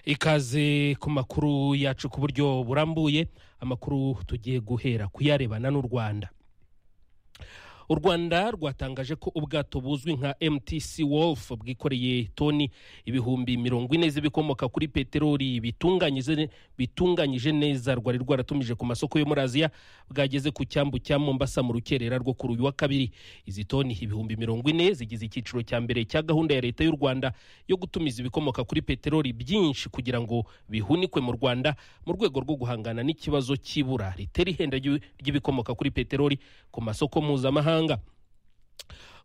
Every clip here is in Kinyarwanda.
ikaze ku makuru yacu ku buryo burambuye amakuru tugiye guhera kuyarebana n'u rwanda u rwanda rwatangaje ko ubwato buzwi nka mtc wolf bwikoreye toni ibihumbi mirongo ine z'ibikomoka kuri peteroli bitunganyije bitunganyije neza rwari rwaratumije ku masoko yo muri aziya bwageze ku cyambu cya mombasa mu rukerera rwo kuri uyu wa kabiri izi toni ibihumbi mirongo ine zigize icyiciro cya mbere cya gahunda ya leta y'u rwanda yo gutumiza ibikomoka kuri peteroli byinshi kugira ngo bihunikwe mu rwanda mu rwego rwo guhangana n'ikibazo cy'ibura ritera ihenda ry'ibikomoka kuri peteroli ku masoko mpuzamahanga mahanga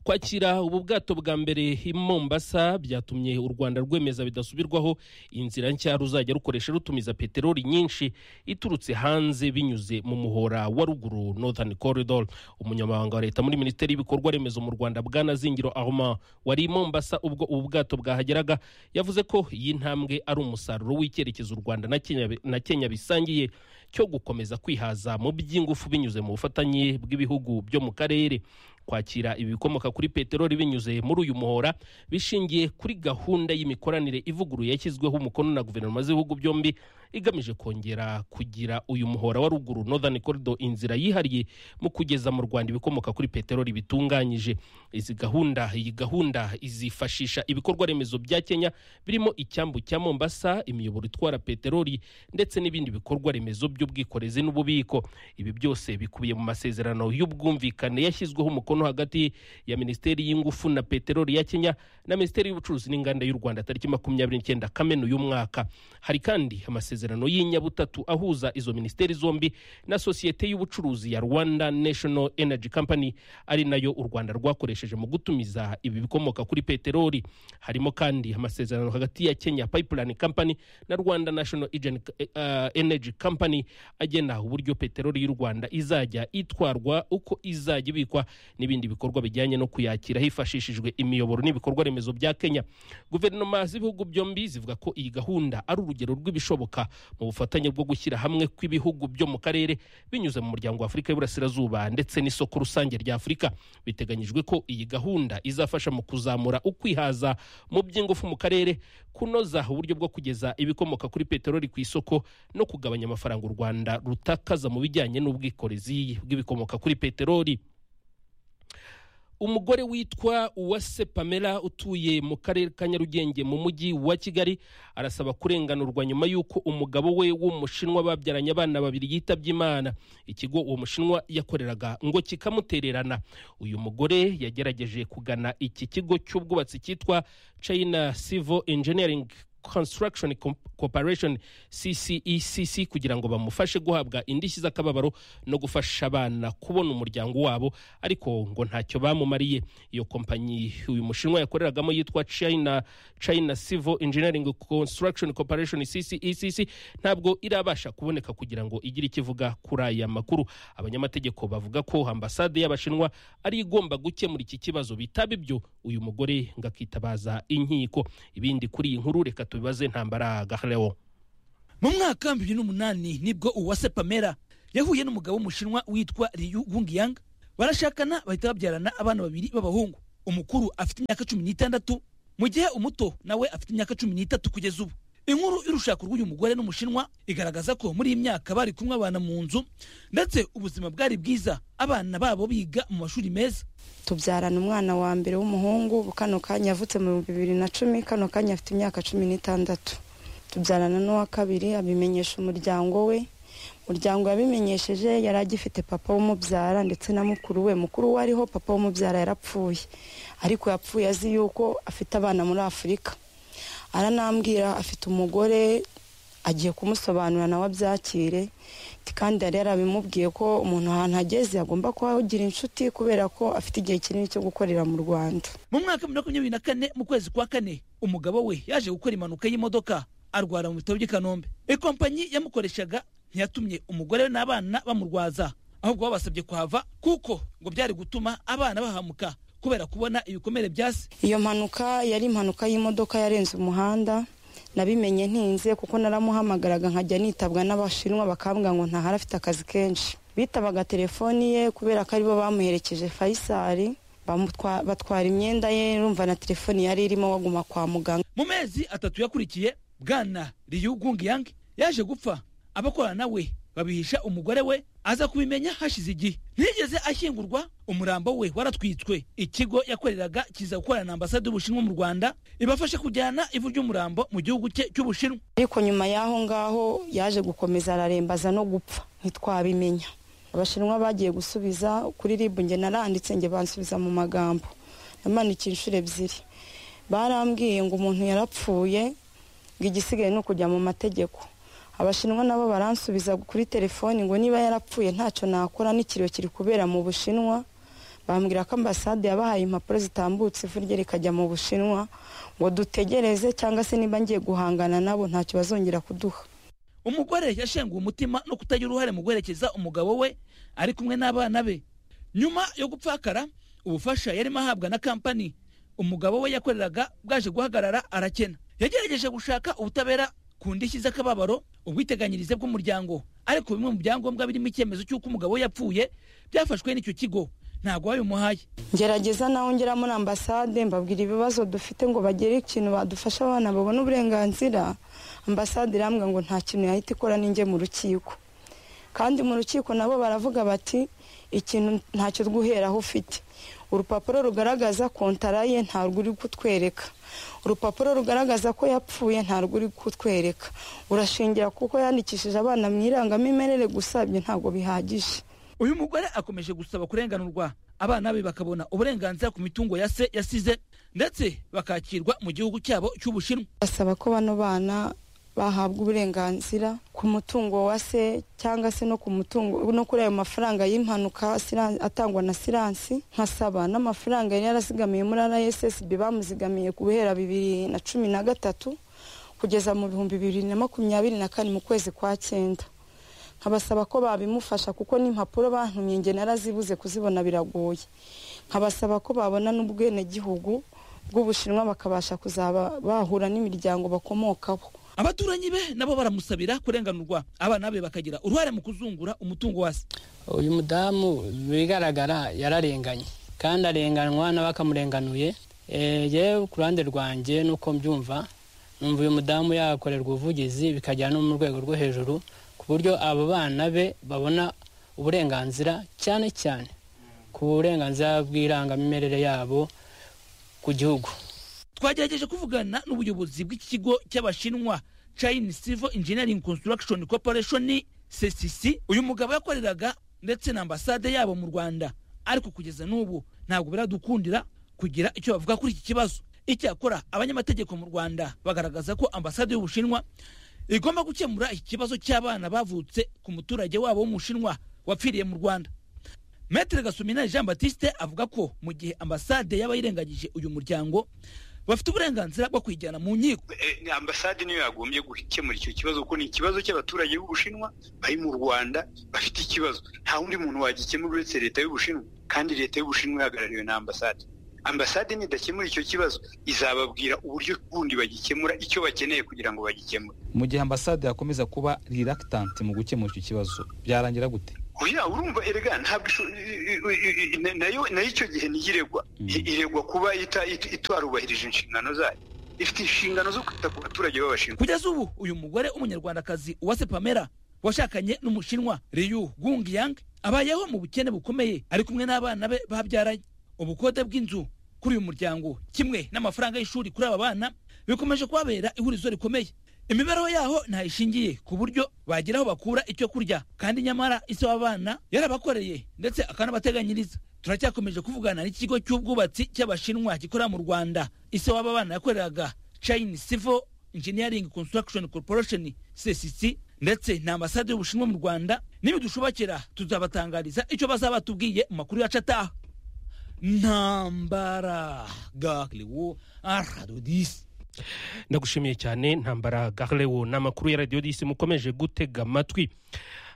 kwakira ubu bwato bwa mbere i mombasa byatumye u rwanda rwemeza bidasubirwaho inzira nshya ruzajya rukoresha rutumiza peteroli nyinshi iturutse hanze binyuze mu muhora wa ruguru northern corridor umunyamabanga wa leta muri minisiteri y'ibikorwa remezo mu rwanda bwanazingiro aroma wari i mombasa ubwo ubu bwato bwahageraga yavuze ko iyi ntambwe ari umusaruro w'icyerekezo u rwanda na kenya, na kenya bisangiye cyo gukomeza kwihaza mu by'ingufu binyuze mu bufatanye bw'ibihugu byo mu karere kwakira ibikomoka kuri peteroli binyuze muri uyu muhora bishingiye kuri gahunda y'imikoranire ivuguruye yashyizweho umukono na guverinoma z'ibihugu byombi igamije kongera kugira uyu muhora wa ruguru northern corridor inzira yihariye mu kugeza mu rwanda ibikomoka kuri peteroli bitunganyije izi gahunda iyi gahunda izifashisha ibikorwa remezo bya kenya birimo icyambu cya mombasa imiyoboro itwara peteroli ndetse n'ibindi bikorwa remezo by'ubwikorezi n'ububiko ibi byose bikubiye mu masezerano y'ubwumvikane yashyizweho umukono umukono hagati ya minisiteri y'ingufu na peteroli ya kenya na minisiteri y'ubucuruzi n'inganda y'u rwanda tariki makumyabiri n'icyenda kamena uyu mwaka hari kandi amasezerano y'inyabutatu ahuza izo minisiteri zombi na sosiyete y'ubucuruzi ya rwanda national energy company ari nayo u rwanda rwakoresheje mu gutumiza ibi bikomoka kuri peteroli harimo kandi amasezerano hagati ya kenya pipeline company na rwanda national energy company agena uburyo peteroli y'u rwanda izajya itwarwa uko izajya ibikwa n'ibindi bikorwa bijyanye no kuyakira hifashishijwe imiyoboro n'ibikorwa remezo bya kenya guverinoma z'ibihugu byombi zivuga ko iyi gahunda ari urugero rw'ibishoboka mu bufatanye bwo gushyira hamwe kw'ibihugu byo mu karere binyuze mu muryango wa afurika y'iburasirazuba ndetse n'isoko rusange rya afurika biteganyijwe ko iyi gahunda izafasha mu kuzamura ukwihaza mu by'ingufu mu karere kunoza uburyo bwo kugeza ibikomoka kuri peteroli ku isoko no kugabanya amafaranga u rwanda rutakaza mu bijyanye n'ubwikorezi bw'ibikomoka kuri peteroli umugore witwa uwase pamela utuye mu karere ka nyarugenge mu mujyi wa kigali arasaba kurenganurwa nyuma y'uko umugabo we w'umushinwa babyaranye abana babiri yitabye imana ikigo uwo mushinwa yakoreraga ngo kikamutererana uyu mugore yagerageje kugana iki kigo cy'ubwubatsi cyitwa china civil engineering construction corporation ccecc kugira ngo bamufashe guhabwa indishyi z'akababaro no gufasha abana kubona umuryango wabo ariko ngo ntacyo bamumariye iyo kompanyi uyu mushinwa yakoreragamo yitwa china china civil engineering construction corporation ccecc ntabwo irabasha kuboneka kugira ngo igire ikivuga kuri aya makuru abanyamategeko bavuga ko ambasade y'abashinwa ari igomba gukemura iki kibazo bitaba ibyo uyu mugore ngo akitabaza inkiko ibindi kuri iyi nkuru reka tubibaze ntambara gaharewo mu mwaka bibiri n'umunani nibwo uwase pamela yahuye n'umugabo w'umushinwa witwa riyu wungiyanga barashakana bahita babyarana abana babiri b'abahungu umukuru afite imyaka cumi n'itandatu mu gihe umuto nawe afite imyaka cumi n'itatu kugeza ubu inkuru y'urushako rw'uyu mugore n'umushinwa igaragaza ko muri iyi myaka bari kumwe abana mu nzu ndetse ubuzima bwari bwiza abana babo biga mu mashuri meza tubyarana umwana wa mbere w'umuhungu kano kanya yavutse mu bihumbi bibiri na cumi kano kanya afite imyaka cumi n'itandatu tubyarana n'uwa kabiri abimenyesha umuryango we umuryango yabimenyesheje yari agifite papa w'umubyara ndetse na mukuru we mukuru we ariho papa w'umubyara yarapfuye ariko yapfuye azi yuko afite abana muri afurika aranambwira afite umugore agiye kumusobanurira nawe abyakire kandi yari yarabimubwiye ko umuntu ahantu ageze agomba kuhagira inshuti kubera ko afite igihe kinini cyo gukorera mu rwanda mu mwaka wa makumyabiri na kane mu kwezi kwa kane umugabo we yaje gukora impanuka y'imodoka arwara mu bitaro by'i kanombe ikompanyi yamukoreshaga ntiyatumye umugore we n'abana bamurwaza ahubwo babasabye kuhava kuko ngo byari gutuma abana bahamuka kubera kubona ibikomere byasi iyo mpanuka yari impanuka y'imodoka yarenze umuhanda nabimenye ntinze kuko naramuhamagaraga nkajya nitabwa n'abashinwa bakambwa ngo ntahari afite akazi kenshi bitabaga telefoni ye kubera ko aribo bamuherekeje fayisari batwara imyenda ye rumva na telefoni yari irimo baguma kwa muganga mu mezi atatu yakurikiye bwana riyu gungiyange yaje gupfa abakorana nawe babihisha umugore we aza kubimenya hashize igihe ntiyigeze ashyingurwa umurambo we waratwitswe ikigo yakoreraga kiza gukorana na ambasade y'ubushinwa mu rwanda ibafashe kujyana ivu ry'umurambo mu gihugu cye cy'ubushinwa ariko nyuma y'aho ngaho yaje gukomeza ararembaza no gupfa ntitwabimenya abashinwa bagiye gusubiza kuri ribu nge naranditse nge bansubiza mu magambo namanikiye inshuro ebyiri barambwiye ngo umuntu yarapfuye ngo igisigaye ni ukujya mu mategeko abashinwa nabo baransubiza kuri telefoni ngo niba yarapfuye ntacyo nakora n'ikiriyo kiri kubera mu bushinwa bambwira ko ambasade yabahaye impapuro zitambutse ivu rye rikajya mu bushinwa ngo dutegereze cyangwa se niba ngiye guhangana nabo ntacyo bazongera kuduha umugore yashenguwe umutima no kutagira uruhare mu guherekeza umugabo we ari kumwe n'abana be nyuma yo gupfakara ubufasha yarimo ahabwa na kampani umugabo we yakoreraga bwaje guhagarara arakena yagerageje gushaka ubutabera ku ndishyi z'akababaro ubwiteganyirize bw'umuryango ariko bimwe mu byangombwa birimo icyemezo cy'uko umugabo we yapfuye byafashwe n'icyo kigo ntabwo babimuhaye ngerageza naho ngera muri ambasade mbabwira ibibazo dufite ngo bagere ikintu badufasha abana babone uburenganzira ambasade irambwa ngo nta kintu yahita ikora n'inge mu rukiko kandi mu rukiko nabo baravuga bati ikintu ntacyo guheraho ufite urupapuro rugaragaza kontara ye ntabwo uri kutwereka urupapuro rugaragaza ko yapfuye ntabwo uri kutwereka urashingira kuko yandikishije abana mu irangamimerere gusabye ntabwo bihagije uyu mugore akomeje gusaba kurenganurwa abana be bakabona uburenganzira ku mitungo ya se yasize ndetse bakakirwa mu gihugu cyabo cy'ubushinwa basaba ko bano bana bahabwa uburenganzira ku mutungo wa se cyangwa se no ku mutungo no kuri ayo mafaranga y'impanuka siran- atangwa na siransi nkasaba n'amafaranga yari yarazigamiye muri rssb bamuzigamiye ku bihera bibiri na cumi na gatatu kugeza mu bihumbi bibiri na makumyabiri na kane mu kwezi kwa cyenda nkabasaba ko babimufasha kuko n'impapuro bantumye nge narazibuze kuzibona biragoye nkabasaba ko babona n'ubwenegihugu bw'ubushinwa bakabasha kuzaba bahura n'imiryango bakomokaho abaturanyi be nabo baramusabira kurenganurwa abana be bakagira uruhare mu kuzungura umutungo wa se uyu mudamu bigaragara yararenganye kandi arenganwa n'abakamurenganuye Eh, yewe ku ruhande rwanjye nuko mbyumva numva uyu mudamu yakorerwa ubuvugizi bikagera no mu rwego rwo hejuru ku buryo abo bana be babona uburenganzira cyane cyane ku burenganzira bw'irangamimerere yabo ku gihugu twagerageje kuvugana n'ubuyobozi bw'iki kigo cy'abashinwa china civil engineering construction corporation csc uyu mugabo yakoreraga ndetse na ambasade yabo mu rwanda ariko kugeza n'ubu ntabwo biradukundira kugira icyo bavuga kuri iki kibazo icyakora abanyamategeko mu rwanda bagaragaza ko ambasade y'ubushinwa igomba gukemura iki kibazo cy'abana bavutse ku muturage wabo w'umushinwa wapfiriye mu rwanda Maitre Gasumina Jean Baptiste avuga ko mu gihe ambasade yaba yirengagije uyu muryango bafite uburenganzira bwo kwijyana mu nkiko Eh, ambasade niyo yagombye gukemura icyo kibazo kuko ni ikibazo cy'abaturage b'ubushinwa bari mu rwanda bafite ikibazo nta wundi muntu wagikemura uretse leta y'ubushinwa kandi leta y'ubushinwa ihagarariwe na ambasade ambasade nidakemura icyo kibazo izababwira uburyo bundi bagikemura icyo bakeneye kugira ngo bagikemure mu gihe ambasade yakomeza kuba reluctant mu gukemura icyo kibazo byarangira gute oya urumva erega ntabwo isho- i- i- i- i- nayo nayo icyo gihe niyo iregwa I- iregwa kuba ita- it- itarubahirije inshingano zayo ifite inshingano zo kwita ku baturage b'abashinwa kugeza ubu uyu mugore w'umunyarwandakazi uwase pamela washakanye n'umushinwa riyu gungiyang abayeho mu bukene bukomeye ari kumwe n'abana be babyaranye ubukode bw'inzu kuri uyu muryango kimwe n'amafaranga y'ishuri kuri aba bana bikomeje kubabera ihurizo rikomeye imibereho yaho ntayishingiye ku buryo bagira aho bakura icyo kurya kandi nyamara isi w'abana yarabakoreye ndetse akanabateganyiriza turacyakomeje kuvugana n'ikigo cy'ubwubatsi cy'abashinwa gikorera mu rwanda isi w'aba bana yakoreraga china civil engineering construction corporation csc ndetse na ambasade y'ubushinwa mu rwanda nibidushobokera tuzabatangariza icyo bazaba batubwiye mu makuru yacu ataha ntambara gakiriwo aradodisi ndagushimiye cyane ntambara gahlewo ni amakuru ya radiyo disi mukomeje gutega amatwi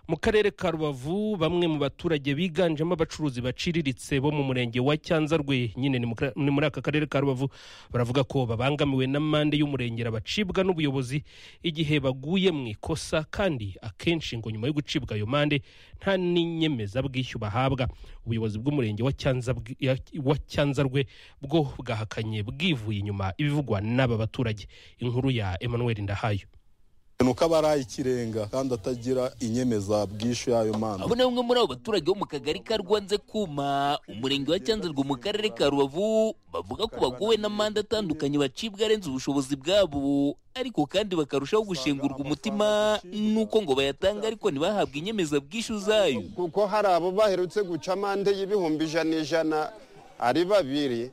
mu karere ka rubavu bamwe mu baturage biganjemo abacuruzi baciriritse bo mu murenge wa cyanzarwe nyine ni mu kara- ni muri aka karere ka rubavu baravuga ko babangamiwe n'amande y'umurengera bacibwa n'ubuyobozi igihe baguye mu ikosa kandi akenshi ngo nyuma yo gucibwa ayo mande nta n'inyemezabwishyu bahabwa ubuyobozi bw'umurenge wa Cyanzabwi- ya- wa cyanzarwe bwo bwahakanye bwivuye inyuma ibivugwa n'aba baturage inkuru ya emmanuel ndahayo ni uko aba ari ikirenga kandi atagira inyemezabwishyu y'ayo manda abo ni bamwe muri abo baturage bo mu kagari ka rwanze kuma umurenge wa cyanzarwe mu karere ka rubavu bavuga ko baguwe n'amande atandukanye bacibwa arenze ubushobozi bwabo ariko kandi bakarushaho gushengurwa umutima nuko ngo bayatanga ariko ntibahabwe inyemezabwishyu zayo kuko hari abo baherutse guca amande y'ibihumbi ijana ijana ari babiri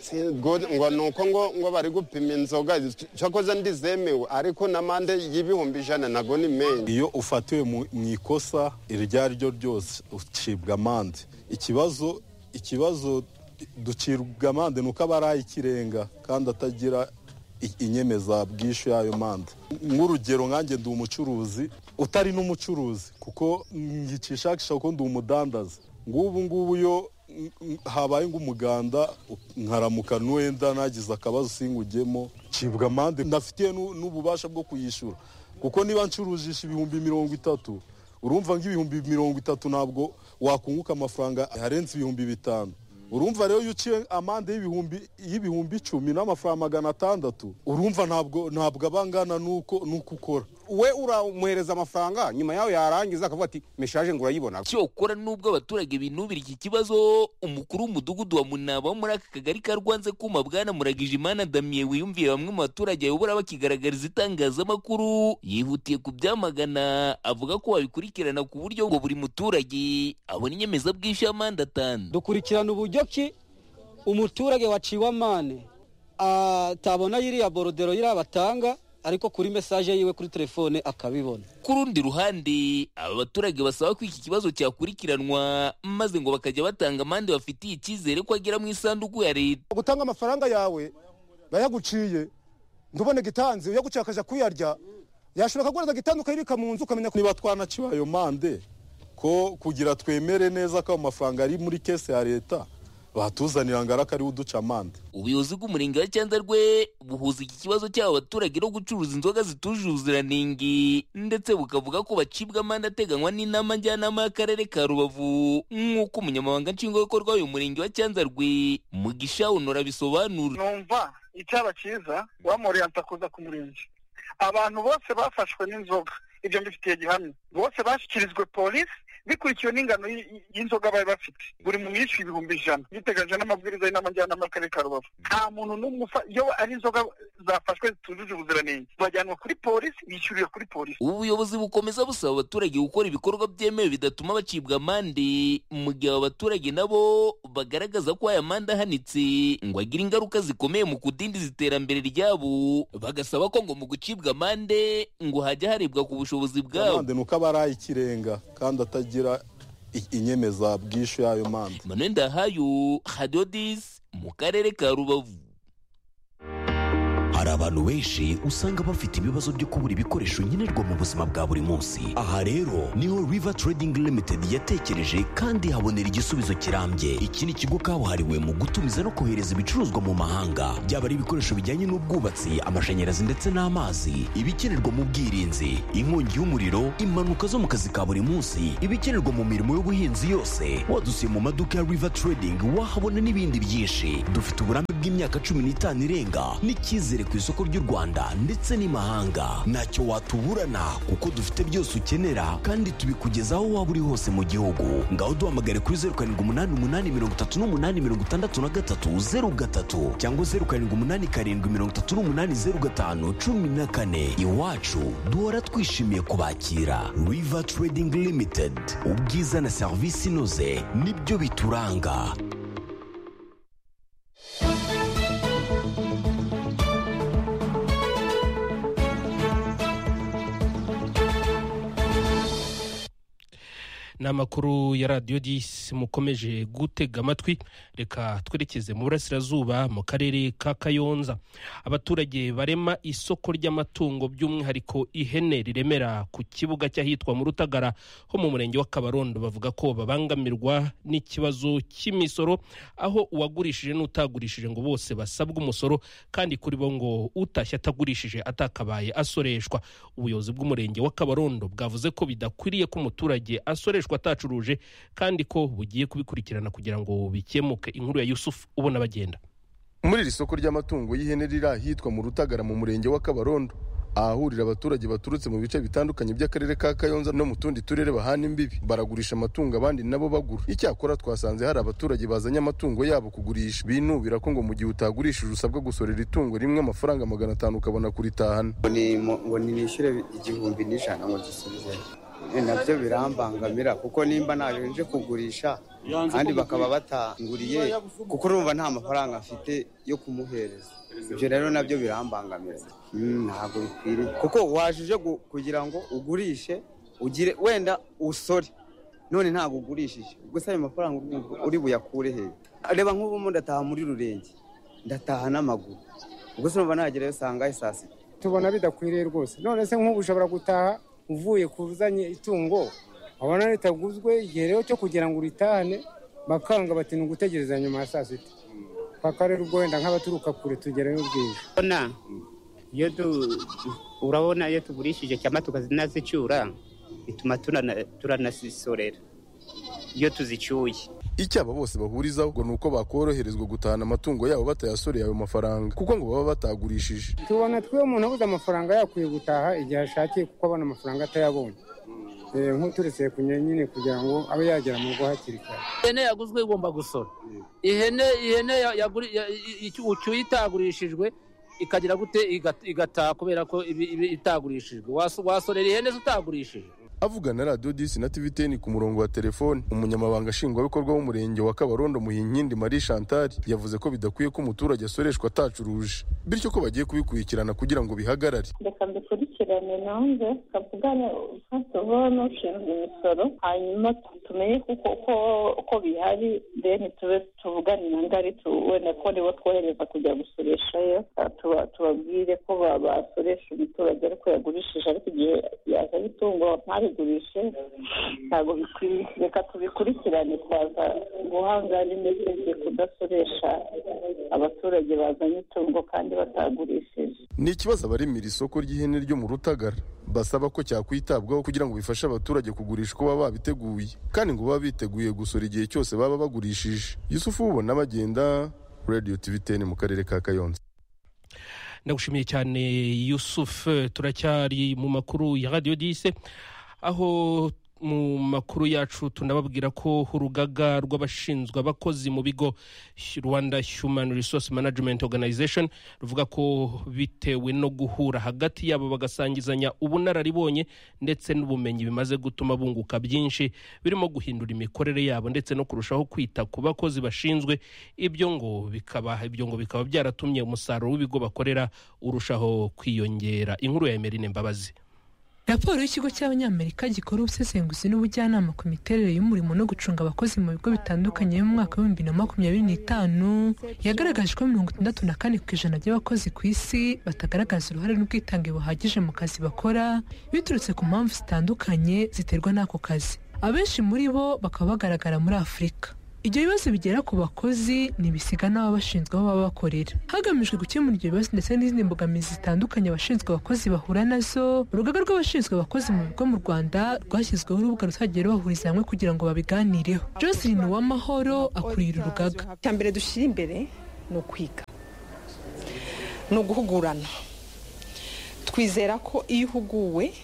Si ngo ngo ni uko ngo ngo bari gupima inzoga cyakoze ndizemewe ariko n'amande y'ibihumbi ijana nago ni menshi iyo ufatiwe mu mu ikosa iryo ari ryo ryose ucibwa amande ikibazo ikibazo ducibwa amande ni uko aba ari ikirenga kandi atagira i- inyemezabwishyu y'ayo mande nk'urugero nkanjye ndi umucuruzi utari n'umucuruzi kuko ngicishakisha kuko ndi umudandaza ngubu ngubu yo n- n- habaye ng'umuganda nkaramuka n'uwenda nagize akabazo singujyemo cibwa amande ndafitiye n'u- n'ububasha bwo kuyishyura kuko niba ncurujisha ibihumbi mirongo itatu urumva nk'ibihumbi mirongo itatu ntabwo wakunguka amafaranga arenze ibihumbi bitanu urumva rero iyo uciye amande y'ibihumbi y'ibihumbi icumi n'amafaranga magana atandatu urumva ntabwo ntabwo aba angana n'uko n'uko ukora we uramuhereza amafaranga nyuma yawe yarangiza akavuga ati meshaje ngo urayibona cyokora n'ubwo abaturage binubira iki kibazo umukuru w'umudugudu wa munaba wo muri aka kagari ka rwanze kuma bwana muragijimana damien wiyumviye bamwe mu baturage ayobora bakigaragariza itangazamakuru yihutiye kubyamagana avuga ko babikurikirana ku buryo ngo buri muturage abona inyemezabwishyu y'amande atanu dukurikirana uburyo ki umuturage waciwe amande atabona yiriya borodero yiriya batanga ariko kuri mesaje yiwe kuri telefone akabibona ku rundi ruhande aba baturage basaba ko iki kibazo cyakurikiranwa maze ngo bakajya batanga amande bafitiye icyizere ko agera mu isanduku ya leta gutanga amafaranga yawe bayaguciye ntubone gitanze uyaguciye akaja kuyarya yashobora kuguraza gitandu ukayibika mu nzu ukamenya niba twanaciwe ayo mande ko kugira twemere neza ko ayo mafaranga ari muri kese ya leta batuzanira ngo araka ariwe uduca amande ubuyobozi bw'umurenge wa cyandarwe buhuza iki kibazo cy'aba baturage no gucuruza inzoga zitujuje ubuziranenge ndetse bukavuga ko bacibwa amande ateganywa n'inama njyanama y'akarere ka rubavu nk'uko umunyamabanga nshingwabikorwa w'uyu murenge wa cyandarwe mugisha honora bisobanura numva icyaba cyiza wamuriyanse kuza ku murenge abantu bose bafashwe n'inzoga ibyo mbifitiye gihamya bose bashyikirijwe polisi bikurikiwe n'ingano y- y- y'inzoga bari bafite buri muntu yishyuye ibihumbi ijana biteganyije n'amabwiriza y'inama njyanama y'akarere ka rubavu nta muntu n'umwe ufa- iyo ari inzoga zafashwe zitujuje ubuziranenge bajyanwa kuri polisi bishyuriwe kuri polisi ubu buyobozi bukomeza busaba abaturage gukora ibikorwa byemewe bidatuma bacibwa amande mu gihe aba baturage nabo bagaragaza ko aya mande ahanitse ngo agire ingaruka zikomeye mu kudindiza iterambere ryabo bagasaba ko ngo mu gucibwa amande ngo hajya harebwa ku bushobozi bwabo amande ni uko aba ari ikirenga kandi atagira i- inyemezabwishyu y'ayo mande manuel ndahayo hadiyo disi mu karere ka rubavu hari abantu benshi usanga bafite ibibazo byo kubura ibikoresho nkenerwa mu buzima bwa buri munsi aha rero niho river trading limited yatekereje kandi habonera igisubizo kirambye iki ni ikigo kabuhariwe mu gutumiza no kohereza ibicuruzwa mu mahanga byaba ari ibikoresho bijyanye n'ubwubatsi amashanyarazi ndetse n'amazi ibikenerwa mu bwirinzi inkongi y'umuriro impanuka zo mu kazi ka buri munsi ibikenerwa mu mirimo y'ubuhinzi yose wadusiye mu maduka ya river trading wahabona n'ibindi byinshi dufite uburambe bw'imyaka cumi n'itanu irenga n'icyizere ku isoko ry'u rwanda ndetse n'imahanga ntacyo watuburana kuko dufite byose ukenera kandi tubikugezaho aho waba uri hose mu gihugu ngaho duhamagare kuri zeru karindwi umunani umunani mirongo itatu n'umunani mirongo itandatu na gatatu zeru gatatu cyangwa zeru karindwi umunani karindwi mirongo itatu n'umunani zeru gatanu cumi na kane iwacu duhora twishimiye kubakira river trading limited ubwiza na serivisi inoze nibyo bituranga ni amakuru ya radiyo disi mukomeje gutega amatwi reka twerekeze mu burasirazuba mu karere ka kayonza abaturage barema isoko ry'amatungo by'umwihariko ihene riremera ku kibuga cy'ahitwa mu rutagara ho mu murenge wa kabarondo bavuga ko babangamirwa n'ikibazo cy'imisoro aho uwagurishije n'utagurishije ngo bose basabwe umusoro kandi kuri bo ngo utashye atagurishije atakabaye asoreshwa ubuyobozi bw'umurenge wa kabarondo bwavuze ko bidakwiriye ko umuturage asoreshwa atacuruje kandi ko bugiye kubikurikirana kugira ngo bikemuke inkuru ya yusufu ubona bagenda muri iri soko ry'amatungo y'ihene riri ahitwa mu rutagara mu murenge wa kabarondo ahahurira abaturage baturutse mu bice bitandukanye by'akarere ka kayonza no mu tundi turere bahana imbibi baragurisha amatungo abandi nabo bagura icyakora twasanze hari abaturage bazanye amatungo yabo kugurisha binubira ko ngo mu gihe utagurishije usabwa gusorera itungo rimwe amafaranga magana atanu ukabona kuritahana ngo nishyure igihumbi n'ijana ngo gisubize nabyo birambangamira kuko nimba ntayo nje kugurisha kandi bakaba batanguriye kuko urumva nta mafaranga afite yo kumuhereza ibyo rero nabyo birambangamira ntabwo bikwiriye kuko waje kugira ngo ugurishe ugire wenda usore none ntabwo ugurishije gusa ayo mafaranga uri buyakure hejuru reba nk'ubu ndataha muri rurenge ndataha n'amaguru gusa numva nagerayo sangayo saa sita tubona bidakwiriye rwose none se nk'ubu ushobora gutaha uvuye kuzanye itungo abona ritaguzwe igihe rero cyo kugira ngo uritahane bakanga bati ni ugutegereza nyuma ya saa sita paka rero ubwo wenda nk'abaturuka kure tugerayo bwije urabona iyo urabona iyo tugurishije cyangwa tukanazicyura bituma turanazisorera iyo tuzicyuye icyo aba bose bahurizaho ngo ni uko bakoroherezwa gutahana amatungo yabo batayasoreye ayo mafaranga kuko ngo baba batagurishije tubona twe umuntu abuze amafaranga yakwiye gutaha igihe ashakiye kuko abona amafaranga atayabonye nk'uturutse ku nyine kugira ngo abe yagera mu rugo hakiri kare ihene yaguzwe igomba gusora ihene ihene ucyuye itagurishijwe ikagira gute igataha kubera ko itagurishijwe wasorera ihene zitagurishije avugana radiyo disi na tivi teni ku murongo wa telefoni umunyamabanga nshingwabikorwa w'umurenge wa kabarondo muhinkindi marie chantal yavuze ko bidakwiye ko umuturage asoreshwa atacuruje bityo ko bagiye kubikurikirana kugira ngo bihagarare reka mbikurikirane nanjye tuvugane ufite ubu n'ushinzwe imisoro hanyuma tumenye uko bihari deni tube tuvugane na ngari wenda ko nibo twohereza kujya gusoreshayo tubabwire ko basoresha umuturage ariko yagurishije ariko igihe yazanye itungo ntari tubigurishe ntabwo bikwiye reka tubikurikirane twaza guhanga n'imitege kudasoresha abaturage bazanye itungo kandi batagurishije ni ikibazo abaremera isoko ry'ihene ryo mu rutagara basaba ko cyakwitabwaho kugira ngo bifashe abaturage kugurisha uko baba babiteguye kandi ngo baba biteguye gusora igihe cyose baba bagurishije yusufu ubona bagenda radiyo tivi teni mu karere ka kayonza ndagushimiye cyane yusufu turacyari mu makuru ya radiyo dise aho mu makuru yacu tunababwira ko urugaga rw'abashinzwe abakozi mu bigo rwanda human resource management organization ruvuga ko bitewe no guhura hagati yabo bagasangizanya ubunararibonye ndetse n'ubumenyi bimaze gutuma bunguka byinshi birimo guhindura imikorere yabo ndetse no kurushaho kwita ku bakozi bashinzwe ibyo ngo bikaba ibyo ngo bikaba byaratumye umusaruro w'ibigo bakorera urushaho kwiyongera inkuru ya emerine mbabazi raporo y'ikigo cy'abanyamerika gikora ubusesenguzi n'ubujyanama ku miterere y'umurimo no gucunga abakozi mu bigo bitandukanye mu mwaka w'ibihumbi na makumyabiri n'itanu yagaragaje ko mirongo itandatu na kane ku ijana by'abakozi ku isi batagaragaza uruhare n'ubwitange buhagije mu kazi bakora biturutse ku mpamvu zitandukanye ziterwa n'ako kazi abenshi muri bo bakaba bagaragara muri afurika ibyo bibazo bigera ku bakozi ntibisiga n'abo bashinzwe aho baba bakorera hagamijwe gukemura ibyo bibazo ndetse n'izindi mbogamizi zitandukanye abashinzwe abakozi bahura nazo urugaga rw'abashinzwe abakozi mu bigo mu rwanda rwashyizweho urubuga ruzajya rubahuriza hamwe kugira ngo babiganireho joseline uwamahoro akurira urugaga icya mbere dushyira imbere ni ukwiga ni uguhugurana twizera ko iyo uhuguwe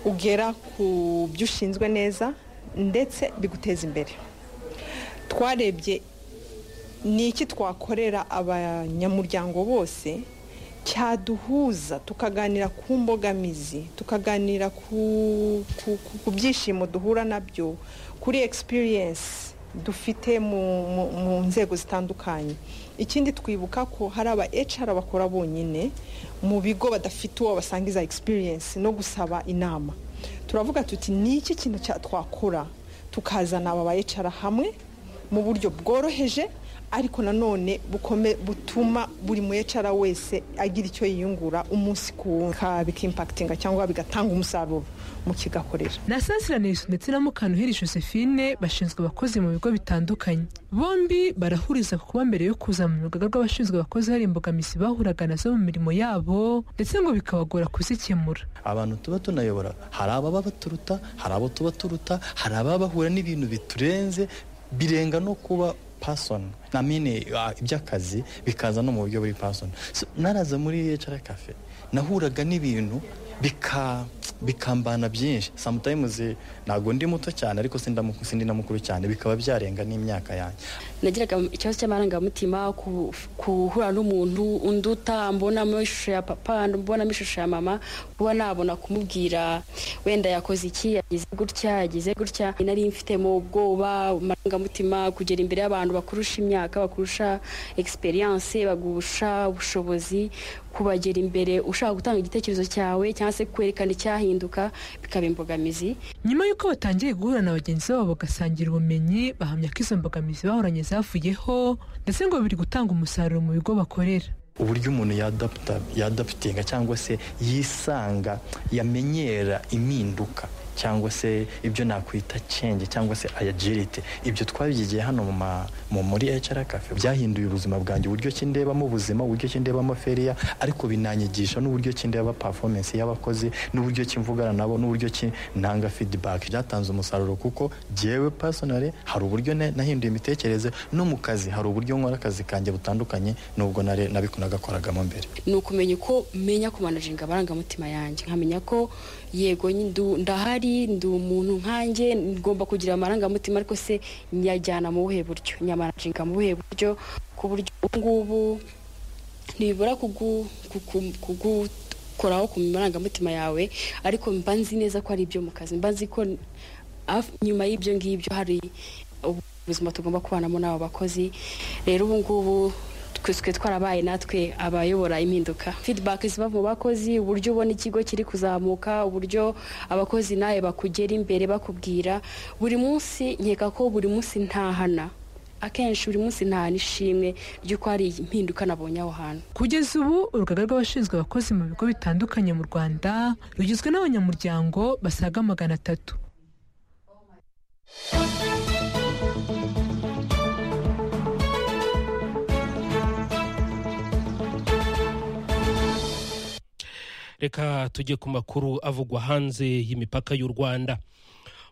ugera ku byo ushinzwe neza ndetse biguteza imbere twarebye ni iki twakorera abanyamuryango bose cyaduhuza tukaganira ku mbogamizi tukaganira ku byishimo duhura nabyo kuri egisipiriyensi dufite mu nzego zitandukanye ikindi twibuka ko hari aba ecara bakora bonyine mu bigo badafite uwo basanga iza egisipiriyensi no gusaba inama turavuga tuti ni iki kintu cya- twakora tukazana aba bayicara hamwe mu buryo bworoheje ariko nanone bukome butuma buri muyecara wese agira icyo yiyungura umunsi ku wundi bikimpakitinga cyangwa bigatanga umusaruro mu kigakorera na sansiranirizo ndetse na mukantuheri josephine bashinzwe abakozi mu bigo bitandukanye bombi barahuriza ku kuba mbere yo kuza mu rugaga rw'abashinzwe abakozi hari imbogamizi bahuraga nazo mu mirimo yabo ndetse ngo bikabagora kuzikemura abantu tuba tunayobora hari ababa baturuta hari abo tuba turuta hari ababa bahura n'ibintu biturenze birenga no kuba pasoni namine iby'akazi bikaza no mu buryo buri pasoni naraza muri HR cafe nahuraga n'ibintu bika- bikambana byinshi samutayimuzi ntabwo ndi muto cyane ariko sindamu- sindi na mukuru cyane bikaba byarenga n'imyaka yanjye nagiraga ikibazo cy'amarangamutima ku- guhura n'umuntu unduta mbonamo ishusho ya papa mbonamo ishusho ya mama kuba nabona kumubwira wenda yakoze iki yagize gutya yagize gutya nari mfitemo ubwoba amarangamutima kugera imbere y'abantu bakurusha imyaka bakurusha egisperiyanse bagusha ubushobozi kubagera imbere ushaka gutanga igitekerezo cyawe cyangwa se kwerekana icyahinduka bikaba imbogamizi nyuma y'uko batangiye guhura na bagenzi babo bagasangira ubumenyi bahamya ko izo mbogamizi bahoranye zavuyeho ndetse ngo biri gutanga umusaruro mu bigo bakorera uburyo umuntu yadaputa yadaputinga cyangwa se yisanga yamenyera impinduka cyangwa se ibyo nakwita cenge cyangwa se ayagirite ibyo twabyigiye hano mu ma- mu- muri HR cafe byahinduye ubuzima bwanjye uburyo ki ndebamo ubuzima uburyo ki ndebamo feriya ariko binanyigisha n'uburyo ki ndeba performance y'abakozi n'uburyo ki mvugana nabo n'uburyo ki ntanga feedback byatanze umusaruro kuko jyewe personally hari uburyo ne- nahinduye imitekerereze no mu kazi hari uburyo nkora akazi kanjye butandukanye n'ubwo nare- nabiku- nagakoragamo mbere ni ukumenya uko menya kumanajinga amarangamutima yanjye nkamenya ko yego nyi- ndu- ndahari ndi umuntu nkanjye ngomba kugira amarangamutima ariko se nyajyana mu buhe buryo nyamanajinga mu buhe buryo ku buryo ubu ngubu ntibibura kugu- kugu- kugukoraho ku marangamutima yawe ariko mba nzi neza ko ari ibyo mu kazi mba nzi ko af- nyuma y'ibyo ngibyo hari ubuzima tugomba kubanamo n'abo bakozi rero ubu ngubu twe twarabaye natwe abayobora impinduka feedback ziva mu bakozi uburyo ubona ikigo kiri kuzamuka uburyo abakozi nawe bakugera imbere bakubwira buri munsi nkeka ko buri munsi ntahana akenshi buri munsi ntahana ishimwe ry'uko hari impinduka nabonye aho hantu kugeza ubu urugaga rw'abashinzwe abakozi mu bigo bitandukanye mu rwanda rugizwe n'abanyamuryango basaga magana atatu reka tujye ku makuru avugwa hanze y'imipaka y'u rwanda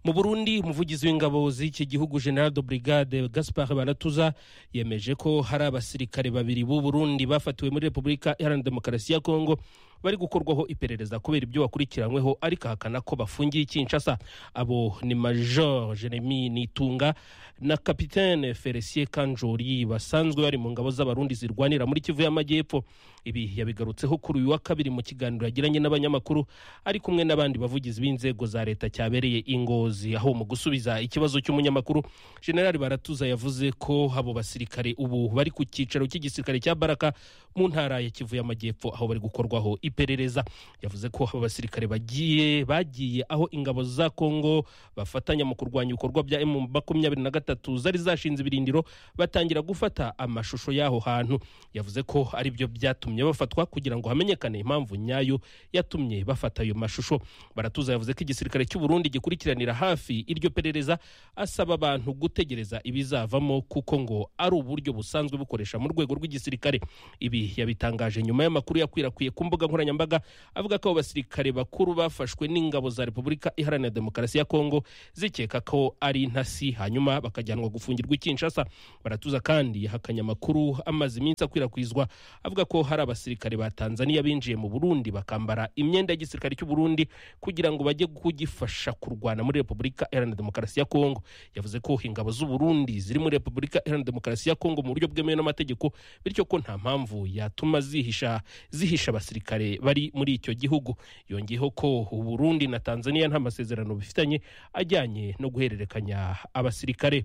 mu burundi umuvugizi w'ingabo z'iki gihugu general de brigade gaspard baratuza yemeje ko hari abasirikare babiri b'u burundi bafatiwe muri repubulika iharanira demokarasi ya kongo bari gukorwaho iperereza kubera ibyo bakurikiranyweho ariko ahakana ko bafungiye kinshasa abo ni major jeremy nitunga na kapitene felicien kanjori basanzwe bari mu ngabo z'abarundi zirwanira muri kivu y'amajyepfo ibi yabigarutseho kuri uyu wa kabiri mu kiganiro yagiranye n'abanyamakuru ari kumwe n'abandi bavugizi b'inzego za leta cyabereye ingozi aho mu gusubiza ikibazo cy'umunyamakuru generali baratuza yavuze ko abo basirikare ubu bari ku cyicaro cy'igisirikare cya baraka mu ntara ya kivu y'amajyepfo aho bari gukorwaho iperereza yavuze ko abo basirikare bagiye bagiye aho ingabo za kongo bafatanya mu kurwanya ibikorwa bya emu makumyabiri na gatatu zari zashinze ibirindiro batangira gufata amashusho y'aho hantu yavuze ko ari byo byatumye bafatwa kugira ngo hamenyekane impamvu nyayo yatumye bafata ayo mashusho baratuza yavuze ko igisirikare cy'u Burundi gikurikiranira hafi iryo perereza asaba abantu gutegereza ibizavamo kuko ngo ari uburyo busanzwe bukoresha mu rwego rw'igisirikare ibi yabitangaje nyuma y'amakuru yakwirakwiye ku mbuga nkoranyambaga avuga ko abo basirikare bakuru bafashwe n'ingabo za repubulika iharanira demokarasi ya kongo zikeka ko ari intasi hanyuma bakajyanwa gufungirwa i kinshasa baratuza kandi yahakanye amakuru amaze iminsi akwirakwizwa avuga ko hari abasirikare ba tanzania binjiye mu burundi bakambara imyenda y'igisirikare cy'u burundi kugira ngo bajye kugifasha kurwana muri repubulika iharanira demokarasi ya kongo yavuze ko ingabo z'u burundi ziri muri repubulika iharanira demokarasi ya kongo mu buryo bwemewe n'amategeko bityo ko nta mpamvu yatuma zihisha zihisha abasirikare bari muri icyo gihugu yongeyeho ko u burundi na tanzania nta masezerano bifitanye ajyanye no guhererekanya abasirikare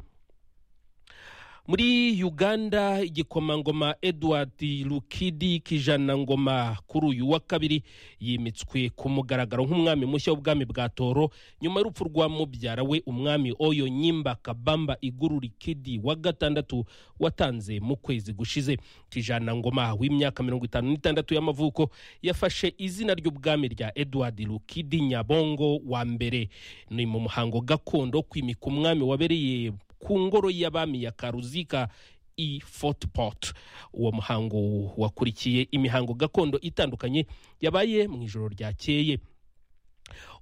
muri uganda igikomangoma edward lukidi kijana ngoma kuri uyu wa kabiri yimitswe ku mugaragaro nk'umwami mushya w'ubwami bwa toro nyuma y'urupfu rwa mubyara we umwami oyo nyimba kabamba iguru likidi wa gatandatu watanze mu kwezi gushize kijana ngoma w'imyaka mirongo itanu n'itandatu y'amavuko yafashe izina ry'ubwami rya edward lukidi nyabongo wa mbere ni mu muhango gakondo wo kwimika umwami wabereye ku ngoro y'abami ya karuzika i fortport uwo muhango wakurikiye imihango gakondo itandukanye yabaye mu ijoro ryakeye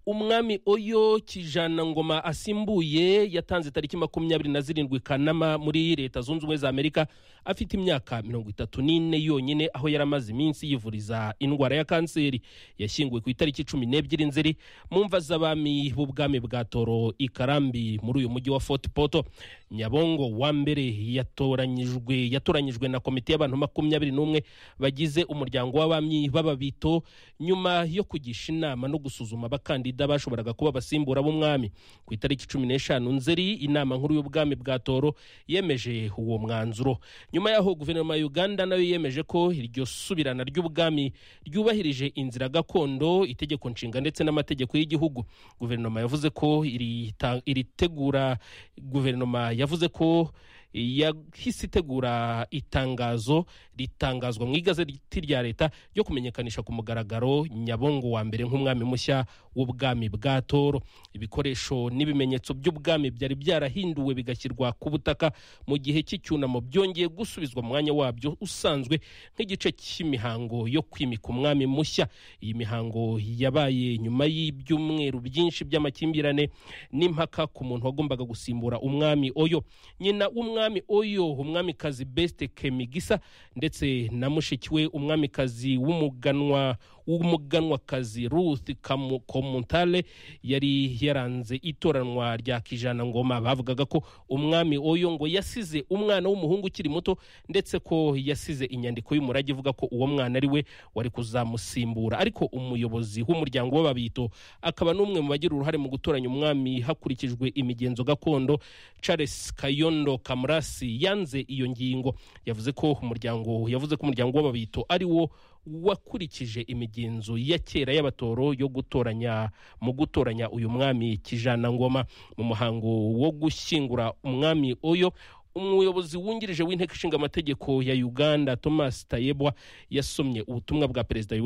umwami oyo kijana ngoma asimbuye yatanze tariki makumyabiri na zirindwi kanama muri leta zunze ubumwe za amerika afite imyaka mirongo itatu n'ine yonyine aho yari amaze iminsi yivuriza indwara ya kanseri yashyinguwe ku itariki cumi n'ebyiri nzeri mu mva z'abami b'ubwami bwa toro i karambi muri uyu mujyi wa fort poto nyabongo wa mbere yatoranyijwe yatoranyijwe na komite y'abantu makumyabiri n'umwe bagize umuryango w'abami b'ababito nyuma yo kugisha inama no gusuzuma abakandida abakandida bashoboraga kuba abasimbura b'umwami ku itariki cumi n'eshanu nzeri inama nkuru y'ubwami bwa toro yemeje uwo mwanzuro nyuma yaho guverinoma ya uganda nayo yemeje ko iryo subirana ry'ubwami ryubahirije inzira gakondo itegeko nshinga ndetse n'amategeko y'igihugu guverinoma yavuze ko iri ta- iri tegura guverinoma yavuze ko yahise itegura itangazo ritangazwa mu igazeti rya leta ryo kumenyekanisha ku mugaragaro nyabongo wa mbere nk'umwami mushya w'ubwami bwa toro ibikoresho n'ibimenyetso by'ubwami byari byarahinduwe bigashyirwa ku butaka mu gihe cy'icyunamo byongeye gusubizwa mu mwanya wabyo usanzwe nk'igice cy'imihango yo kwimika umwami mushya iyi mihango yabaye nyuma y'ibyumweru byinshi by'amakimbirane n'impaka ku muntu wagombaga gusimbura umwami oyo nyina w'umwami oyo umwamikazi besite kemigisa ndetse na mushiki we umwamikazi w'umuganwa w'umuganwakazi ruth Kamu- komuntale yari yaranze itoranwa rya kijana ngoma bavugaga ko umwami oyo ngo yasize umwana w'umuhungu ukiri muto ndetse ko yasize inyandiko y'umurage ivuga ko uwo mwana ari we wari kuzamusimbura ariko umuyobozi w'umuryango w'ababito akaba n'umwe mu bagira uruhare mu gutoranya umwami hakurikijwe imigenzo gakondo charles kayondo kamurasi yanze iyo ngingo yavuze ko umuryango yavuze ko umuryango w'ababito ari wo wakurikije imigenzo ya kera y'abatoro yo gutoranya mu gutoranya uyu mwami kijana ngoma mu muhango wo gushyingura umwami oyo umuyobozi wungirije w'inteko ishinga amategeko ya uganda thomas tayebwa yasomye ubutumwa bwa perezida Yoweri